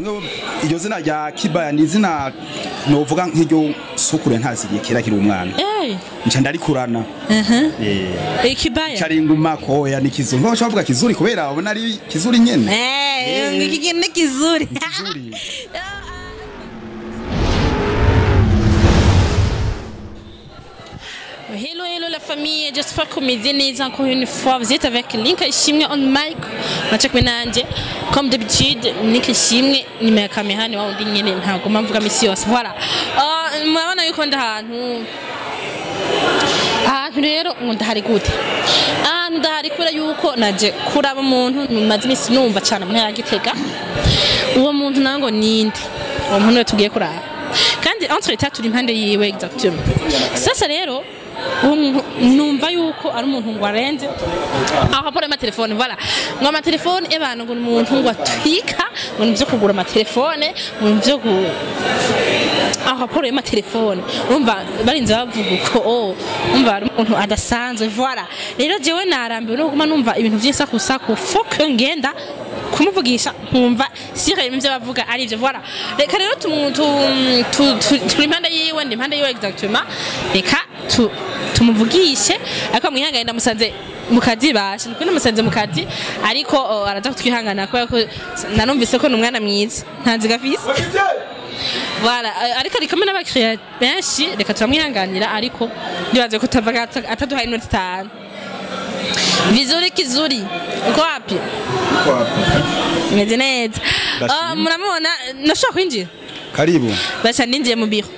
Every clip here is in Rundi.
bamwe bo- iryo zina rya kibaya ni izina novuga nk'iryo sukure ntazigiye kera kiri umwana Eh, nca ndarikurana aha. eh Ikibaya. caringuma koya ni kizuri ngo bavuga kizuri kubera babona ari kizuri nyene Eh, iki kintu ni kizuri. kizuri Hello, hello la famille, j'espère que mes aînés encore une fois, vous êtes avec Link Ishimwe on mic, nachak menanje, comme d'habitude, Link Ishimwe, nimero kamera ni wawundi nyene ntabwo mvuga misi yose, voilà. Uh, murabona yuko ndi ahantu ahantu rero ngo ndahari gute ahantu ndahari kubera yuko naje kuraba umuntu maze iminsi numva cyane mu ntara ya gitega uwo muntu nawe ngo ninde uwo muntu we tugiye kuraba kandi entre etat turi impande yiwe exactement sasa rero uwo muntu numva yuko ari umuntu ngo arenze aho apora amatelefone voilà ngo amatelefone y'abantu ngo ni umuntu ngo atwika ngo ni ibyo kugura amatelefone ngo ni ibyo gu aho raporo y'amatelefone umva barinze bavuga uko oh umva ari umuntu adasanzwe voilà rero jewe narambiwe no kuguma numva ibintu by'isakusaku foke ngenda kumuvugisha nkumva sire ibyo bavuga ari ibyo voilà reka rero tu- tu- tu- tu- turi impande yiwe ndi impande yiwe exactement reka tu- tumuvugishe ariko mwihangane ndamusanze mu kazi bashe nukuri namusanze mu kazi ariko oh, araza kutwihangana kubera ko nanumvise ko ni umwana mwiza ntanzi gafise Voilà, euh, ariko ari kumwe n'abakiriya benshi reka turamwihanganira ariko ndibaze ko tava ataduhaye inoti itanu vizuri kizuri uko wapi meze neza Ndashima. Ah, muramubona nashobora kwinjira karibu baca ninjiye mu biro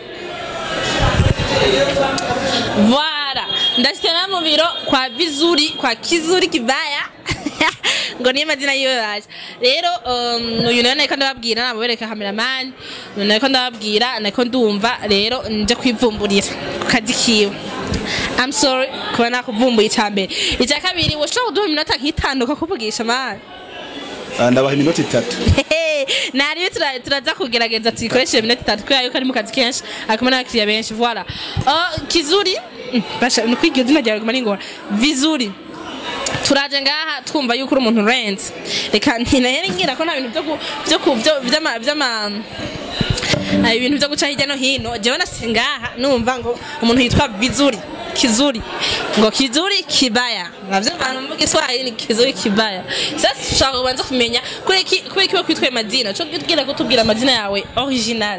Voilà, ndashitana mu biro kwa vizuri kwa kizuri kibaya ngo niyo mazina yiwe yaje rero um, uyu nawe nariko ndababwira namubereka cameraman uyu nariko ndababwira nariko ndumva rero nje kwivumburira ku kazi kiwe I'm sorry kuba nakuvumbuye icya mbere icya kabiri woshobora kuduha iminota nk'itanu ukakuvugisha mani Ah, ndabaha iminota itatu nariyo tura- turaza kugerageza tuyikoreshe iminota itatu kubera yuko ari mu kazi kenshi akumwe n'abakiriya benshi voilà Oh, kizuri Mm, basha ni kwiga izina ryawe riguma ringora vizuri turaje ngaha twumva yuko uri umuntu urenze reka ntinahere ngira ko nta bintu byo ku- byo ku- byo- by'ama by'ama Ah, ibintu byo guca hirya no hino jewe nase ngaha numva ngo umuntu yitwa vizuri kizuri ngo kizuri kibaya navyo abantu mu Kiswahili ni kizuri kibaya sasa tushaka kubanza kumenya kuri iki kuri iki kwitwa amazina cyo kugira ko tubwira amazina yawe original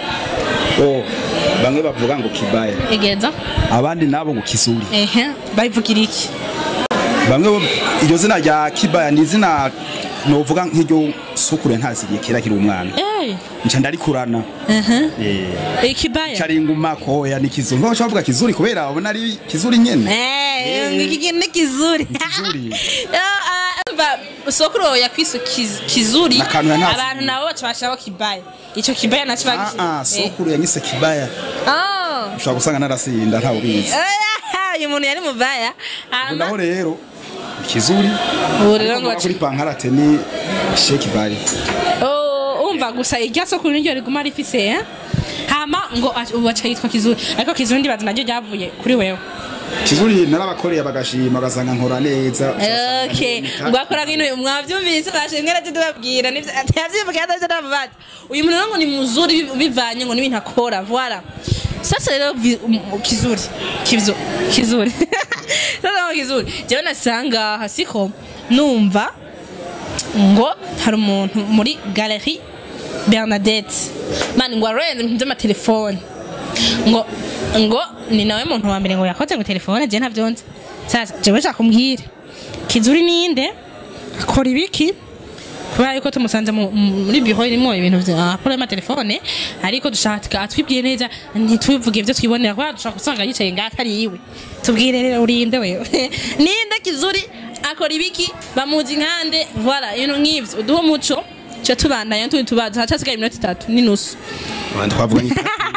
oh bamwe bavuga ngo kibaya egeza abandi nabo ngo kizuri ehe bayivugira iki bamwe bo- iryo zina rya kibaya ni izina novuga nk'iryo sukure ntazigiye kera kiri umwana eh nca ndarikurana ehe eh ikibaya caringuma koya ni kizuri ngo bavuga kizuri kubera babona ari kizuri nyene eh iki kintu ni kizuri kizuri. mva sokuro yakwiso kiz- kizuri N'akantu yanazi. abantu nabo baca bashiraho kibaya ico kibaya naco ah ah bagishize sokuru yanyise kibaya ah ushobora gusanga narasinda ntawe ubizi Oya, uyu muntu yari mubaya hama naho rero kizuri ubu rero ngo Ariko kuri pankarate ni shekibaya Oh, umva gusa irya soko niryo riguma rifise eh? hama ngo ach- ubu aca yitwa kizuri ariko kizuri ndibaza naryo ryavuye kuri wewe kizuri narabakoreye bagashima bagasanga nkora neza okay ngo akora nk'intu mwavyumvise bashimwe rero tubabwira ntivyavyivugira atavyo nababaza uyu muntu rero ngo ni muzuri biv- bivanye ngo n'ibintu akora voilà sasa rero vi- um, kizuri kizo kizuri sasa ngo kizuri jewe nasanga hasiko numva ngo hari umuntu muri galerie Bernadette mani ngo arenze ibintu by'amatelefone ngo ngo ni nawe muntu wa mbere ngo yakoze ngo telefone je ntavyonze sasa jewe nshaka kumbwira kizuri ninde akora ibiki kubera yuko tumusanze mu- mu- muri biro irimo ibintu bya apple y'amatelefone ariko dushaka atwibwiye neza ntitubivuge ibyo twibonera kubera dushaka gusanga yicaye ngaho atari yiwe tubwire rero urinde wewe ninde kizuri akora ibiki bamuzi nkande voilà ibintu nk'ivyo uduhe umuco cyo tubandanya tundi tubaza hacasigaye iminota itatu n'inusu twavuga ni itatu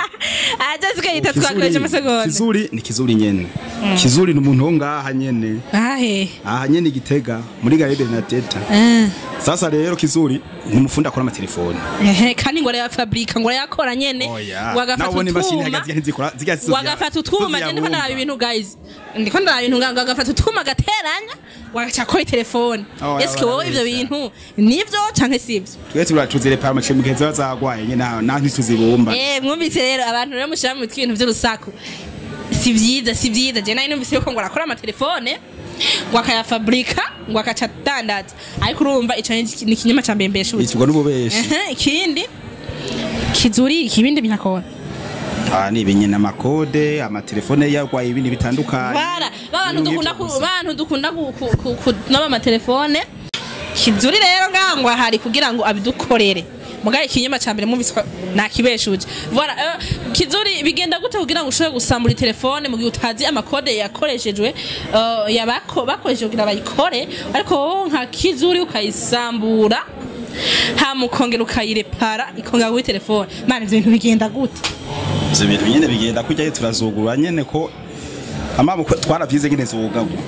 aje sigahita twakoresha amasegonda kizuri ni kizuri nyene kizuri ni umuntu wo ngaha nyene ahe aha nyene igitega muri garebe na teta Ah. sasa rero kizuri ni umufundi akora amatelefoni Ehe, kandi ngo arayafabrika ngo arayakora nyene wagafata nabona imashini utwuma hagati ntizikora ziga wagafata utwuma je ndiko ndaraba ibintu guys ndiko ndaraba ibintu nga- wagafata utwuma gateranya wagaca kora telefone Oh, eske wowe ivyo barabeshya. bintu nivyo canke sivyo twese turatuzire para mace mugihe ziba zagwaye nyene naho naho ntituzibumba eh mwumvise rero abantu rero mushira mu mitwe ibintu vy'urusaku si vyiza si vyiza je nari numvise yuko ngo arakora amatelefone ngo akayafabrika ngo akaca adandaza ariko urumva ico ni ni ikinyoma ca mbembeshuzi ikigwa n'ububeshi Ehe, ikindi kizuri ikibindi binakora ah ni ibinyene amakode amatelefone yagwaye ibindi bitandukanye bara babantu Ibintu dukunda nk'ivyo ku gusa. bantu dukunda ku- ku- ku- kunaba amatelefone kizuri rero ngangwa hari kugira ngo abidukorere mugaye ikinyoma ca mbere mwumvise ko nakibeshuje voilà euh, kizuri bigenda gute kugira ngo ushobore gusambura telefone mu gihe utazi amakode yakoreshejwe euh, yabako bakoresheje kugira bayikore ariko wowe nka kizuri ukayisambura hama ukongera ukayirepara ikongera kuri telefone mana ivyo bintu bigenda gute ivyo bintu nyene bigenda kujyayo turazugurura nyene ko amabo twaravyize nyene zugagwa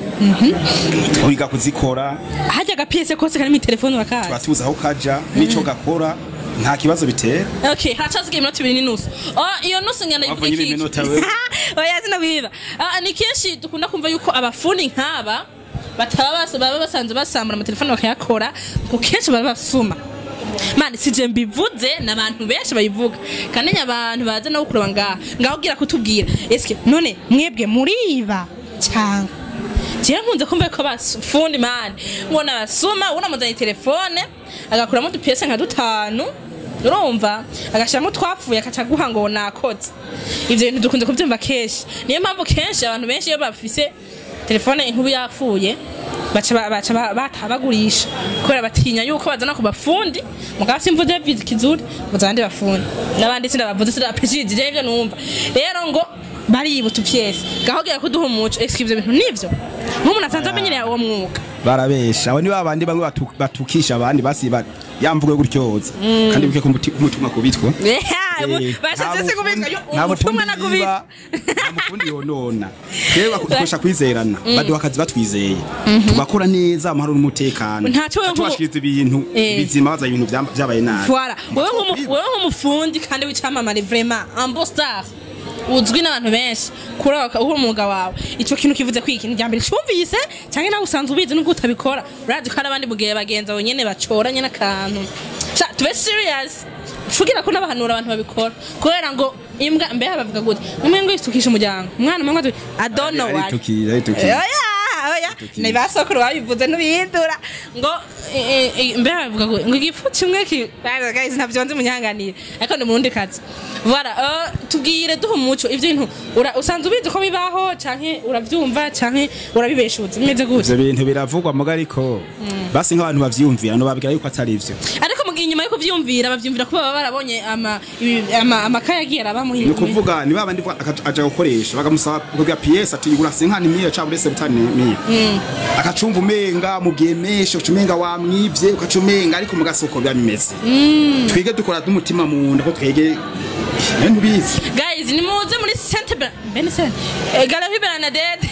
twiga kuzikora harya agapiyese kose kari mu telefone urakazi turatuza aho kaja n'ico gakora nta kibazo bitera Okay, hacasigaye iminota ibiri n'inusu. Oh, iyo nusu ngana Wavunye iminota wewe. Oya zina kwiba. Ah, ni kenshi dukunda kumva yuko abafundi nk'aba bataba basa baba basanzwe basambura amatelefone bakayakora ngo kenshi baba basuma. Mani sije mbivuze n'abantu benshi bayivuga kandi abantu baza no kureba ngaha ngaho gira kutubwira eske none mwebwe muriba cyangwa jewe nkunze kumva ko bafundi mani ngo nabasuma unamuzanye telefone agakuramo udupiyese nka dutanu urumva agashyiramo twapfuye akaca aguha ngo nakoze ivyo bintu dukunze kubyumva kenshi niyo mpamvu kenshi abantu benshi iyo bafise telefone inkuru yapfuye baca ba- baca ba- batabagurisha kubera batinya yuko bazana ku bafundi mugabo simvuze vizi kizuri mvuze abandi bafundi n'abandi sindabavuze sindabapeshije je ivyo numva rero ngo bariba utupyese gahogera kuduha umuco eske ivyo bintu nivyo nk'umuntu asanzwe amenyereye uwo mwuga barabesha abo ni babandi bamwe batu- batukisha abandi basiba yamvuge gutyoza kandi buke kumutumwa kubitwa Eh, bashatse nta se kubika mufundi- nta ubutumwa mufundi na kubika yiba, nta mufundi yonona twebwe bak- dukoresha kwizerana baduha akazi batwizeye tugakora neza amahoro n'umutekano Ntaco wewe nk'umu- tubashikiriza ibintu Eh. bizima baza ibintu byam- byabaye nabi Voilà. Wewe nk'umu- wewe nk'umufundi kandi w'icyamamare vraiment un star uzwi n'abantu benshi kuri aba- uri umwuga wawe icyo kintu kivuze ko ikintu rya mbere cyumvise cyangwa nawe usanzwe ubizi nubwo utabikora urazi ko hari abandi mugihe bagenzi bawe nyene bacoranye n'akantu Sha, tube serious fugira ko n'abahanura abantu babikora kubera ngo imbwa mbeho bavuga gute umwe ngo yitukisha umuryango umwana umwe ngo I don't know why aritukira aritukira oya oya ni ba sokuru babivuze ntubihindura ngo eh, eh, mbere bavuga ngo ngo igifu kimwe ki Bana, guys ntabyo nzi munyanganire ariko ni murundi kazi voilà euh, tubwire duha umuco ivyo bintu ura- usanzwe ubizi ko bibaho canke uravyumva canke urabibeshuza bimeze gute ivyo bintu biravugwa muga ariko basi nk'abantu bavyumvira no babwira yuko atari ivyo ariko mu gihe inyuma yo kuvyumvira bavyumvira ko baba barabonye ama ibi- ama- amakaye agiye araba mu ni ukuvuga ni babandi bwa- aka- aja gukoresha bakamusaba kugira piyesi ati igura senkani miyo cyangwa uretse butani miyo akacumva umenga mubwiye menshi uca umenga wamwivye ukaca umenga ariko mu gasoko biba bimeze twige dukora n'umutima mu nda ko twege nawe ntubizi guys nimuze muri Sainte Ber- Bene Sainte Eh, Galerie Bernadette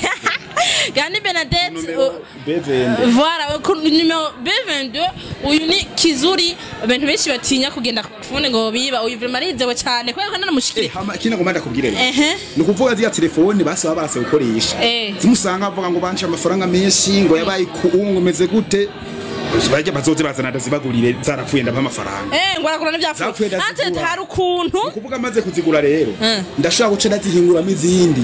Gani Bernadette uh, bevende Voilà, ku numero B22 uyu ni kizuri abantu benshi batinya kugenda kufune ngo biba uyu vraiment arizewe cyane kubera ko nanamushikire kino ngomba ndakubwire rero ehe ni ukuvuga ziriya telefone basaba barase gukoresha Eh. zimusanga bavuga ngo banje amafaranga menshi ngo yabaye ku ngo meze gute bajya bazoze bazana ndazibagurire zarapfuye ndaba amafaranga eh ngo arakora Zapfuye n'ibyapfuye ante ndazigura. hari ukuntu ukuvuga amaze kuzigura rero Eh. ndashaka guca ndazihinguramo izindi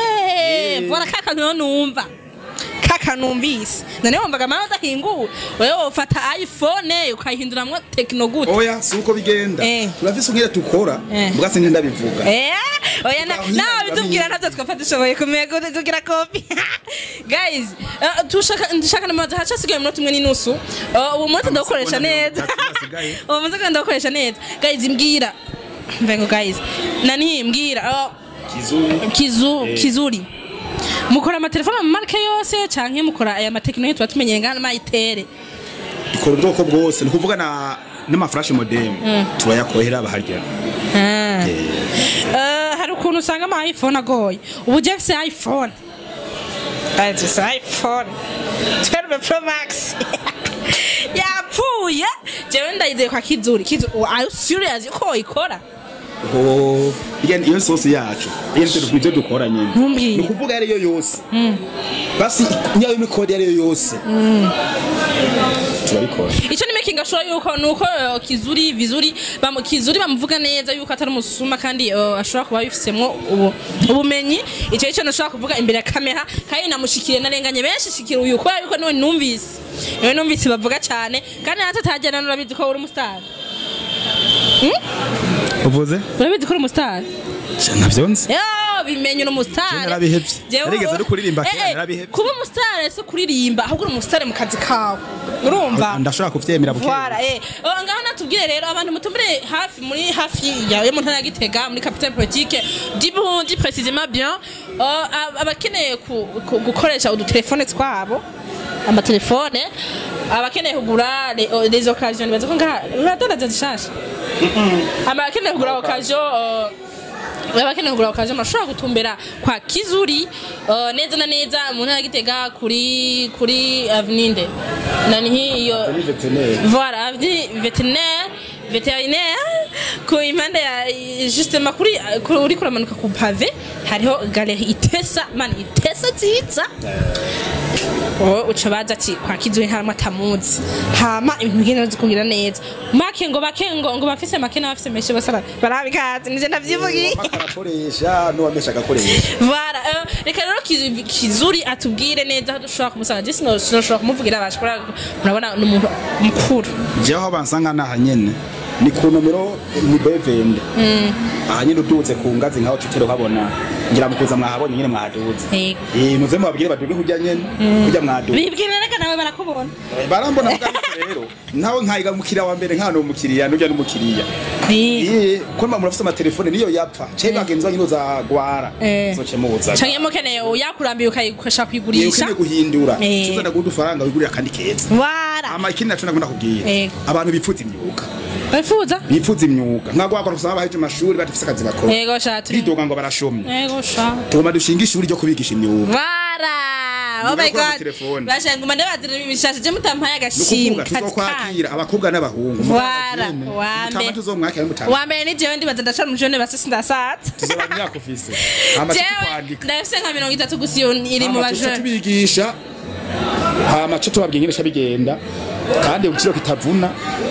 eh voilà kaka niyo numva kaka numvise none wumvaga amara adahinguwe wewe ufata iPhone ukayihinduramwo techno gute oya si uko bigenda Eh. turafise umwere dukora Eh. mbwase ndabivuga Eh, oya na- Ngaho nawe nyine bitubwira ndamenye. ntabyo twapfa dushoboye kumenya ko tugira kopi guys eh, tushaka ndashaka namaze haca sigaye umunota umwe n'inusu Eh, uwo munota ndawukoresha Amasegonda mirongo neza itatu asigaye. uwo munota ndawukoresha neza guys mbwira mvengo guys nani mbwira eh, kizuri kizu kizuri mukora amatelefone mu marke yose canke mukora aya matekinoloji tuba tumenyeye ngana mayitere dukora ubwoko bwose ni ukuvuga na n'amaflash modem turayakohera baharya Ah. Eh, hari ukuntu usanga ama iphone agoye ubu je mfise iphone Ajise iphone 12 pro max yapfuye jewe ndayizeye kwa kizuri kizuri are you serious ko ikora Oh, igen iyo sosi yacu iyo nitwe nivyo dukora nyene Ntumbwire. ni ukuvuga ariyo yose basi niyo mikodi ariyo yose turabikora icyo ni making sure yuko nuko eh, kizuri vizuri bamu kizuri bamuvuga neza yuko atari umusuma kandi eh, ashobora kuba bifisemwo ubu ubumenyi icyo icyo nashobora kuvuga imbere ya kamera kandi namushikire narenganye benshi shikira uyu kubera yuko niwe numvise niwe numvise bavuga cyane kandi natwe tajyana nurabizi ko uri umusitari uvuze urabizi ko uri umusitari navyo nzi yo bimenye uri umusitari Je narabihevye. Jewe- Narigeze no kuririmba kera, Eh, eh, narabihevye. kuba umusitari si kuririmba ahubwo uri umusitari mu kazi kawe urumva ndashobora kuvyemera buke Voilà, eh. Oh, ngaho natubwire rero abantu mutumire hafi muri hafi ya yo mu ntara ya Gitega muri capitale politique dibundi précisément bien oh, ab- abakeneye ku- ku- gukoresha udutelefone twabo amatelefone abakeneye kugura les- oh, les occasions baza ko ngaha baradandaza zishasha abakeneye kugura occasion oh, abakeneye kugura occasion bashobora gutumbera kwa Kizuri uh, neza na neza mu ntara ya Gitega kuri kuri avenue nani hiyo Voilà, avenue vétérinaire, vétérinaire, ku impande ya justement kuri kuri uri kuramanuka ku pave hariho galerie itesa man itesa nziza wowe uca baza ati kwa kizwe nta matamuzi hama ibintu bigenda zikugira neza make ngo bake ngo ngo bafise make n'abafise menshi bose bara- barabikazi nije ndavyivugiye akarakoresha n'uwamesha agakoresha Voilà, euh, reka rero Kizu- kizuri atubwire neza aho dushobora kumusanga je sino- sinoshobora kumuvugira abasha kubera murabona ni umuntu mukuru jewe aho bansanga naha nyene ni ku nomero ni bevende aha nyene udutse ku ngazi nkaho tutero kabona ngira mukuza mwahabonye nyene mwaduze Yego. eh muze mubabwire baduge kurya nyene kurya mwaduze bibwira reka nawe barakubona barambona muga ariko rero nawe nkayiga mukiriya wa mbere nkano umukiriya n'urya n'umukiriya eh ko mba murafise amatelefone niyo yapfa ce bagenzi banyu za gwara Eh. zoce mubuza canke mukeneye yakurambiye ukayikoresha yewe kuyigurisha ukeneye guhindura Eh. tuzana guha udufaranga wigurira kandi keza wara ama ikindi naco ndakunda kubwira Yego. abantu bipfuza imyuga bifuza bipfuza imyuga nkagwakora kusaba baheje amashuri badafise akazi bakora yego sha turi bidoga ngo barashomye yego sha tugomba dushinga ishuri ryo kubigisha imyuga wara oh my Nugakora god amatelefone. bashanga umande bazira ibishasha je mutampaye ni agashimwe ukuvuga tuzokwakira abakobwa n'abahungu Wara, wambe. mutama tuzomwakira mutama wa mbere ni jewe ndibaza ndacara mu jone basi sindasatse tuzoba myaka ufise hama jewe tukwandika ndafise nka mirongo itatu gusa iyo iri mu hama tuca bajone tubigisha hama co tubabwiye ingene ca bigenda kandi igiciro kitavuna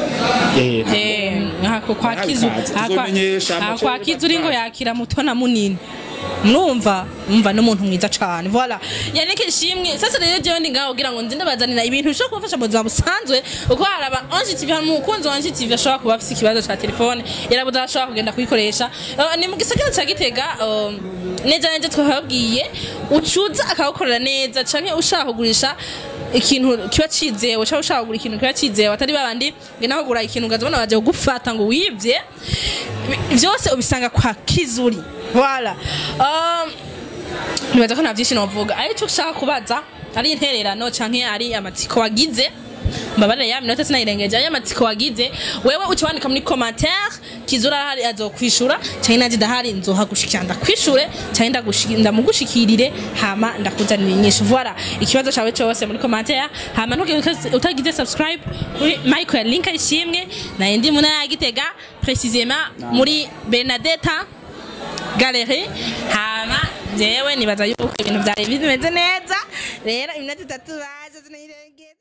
eh, Eh, ako kwa Nawe kizu kazi, ako- tuzomenyesha ako amace kwa kizu uri ngo y'abatwazi. yakira muto na munini mwumva mwumva n'umuntu mwiza cane voilà yannick ishimwe sasa rero jewe ndi ngaho kugira ngo nzi ndabazanira ibintu bishobora kubafasha mu buzima busanzwe uko hari aba ange tv hari umukunzi wa ange tv ashobora kuba afise ikibazo ca telefone yarabuze aho ashobora kugenda kuyikoresha Eh, ni mu gisagara ca gitega eh, neza neza twababwiye ucuza akawukorera neza canke ushaka kugurisha ikintu kiba cizewe cyangwa ushaka kugura ikintu kiba cizewe atari babandi ngena kugura ikintu ukazabona baje kugufata ngo wibye Bi- byose ubisanga kwa kizuri voilà um, nibaza ko nta byinshi novuga aricyo ushaka kubaza ari intererano canke ari amatsiko wagize mbabarire ya minota sinayirengeje ari amatsiko wagize wewe uca wandika muri commentaire kizura hari azokwishura canke naje ndahari nzohagushikira ndakwishure canke ndagushi- ndamugushikirire hama ndakuzanira inyishu voilà ikibazo cawe cose muri commentaire hama ntugire uta- utagize subscribe kuri Michael ya link ishimwe naye ndi muna ya Gitega précisément muri Bernadetta galerie hama jewe nibaza yuko ibintu vyari bimeze neza rero iminota itatu baje sinayirengera